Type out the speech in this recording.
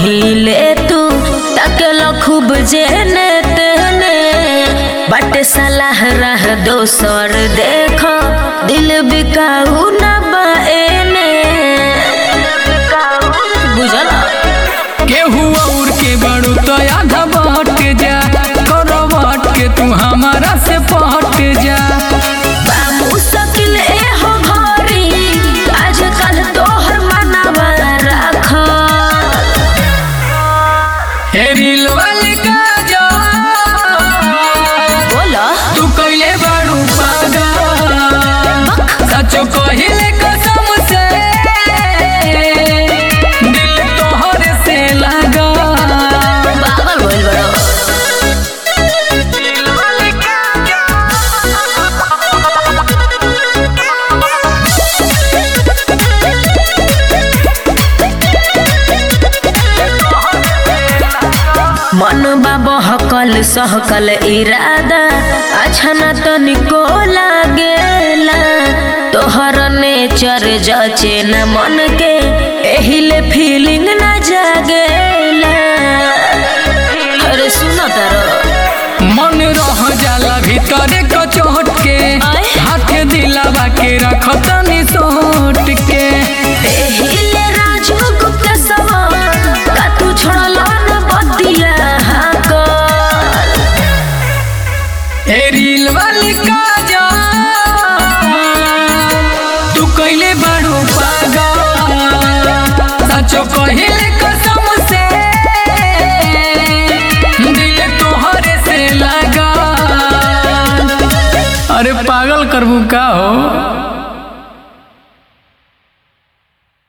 पहिले तू तकल खूब जेने तेने बट सलाह रह दोसर देख दिल बिकाऊ न बाएने बुझल केहू और के बड़ू तो आधा बट जा करवट के तू हमारा से पट जा मुश्किल एहो घरी आजकल तोहर मनवा राख हे रील वाली का जा बोला तू कइले बाड़ू पागल सचो कहिले कसम से दिल तोहर से लगा पागल बोल बड़ो मन बहकल सहकल इरादा अच्छा न तनिको लागेला तोहर नेचर जचे न मन के एहिले फीलिंग न जागेला अरे सुनो तारो मन रह जाला भीतर कचोट के आय। हाथ दिलावा के रखतनी सोट के एहिले राजू गुप्ता सवा का तू छोड़ला न बतिया हाकल ए रील वाली का जा तू कइले बाड़ू पागल सचो कहिले कसम से दिल तोहरे से लगा अरे पागल करबू का हो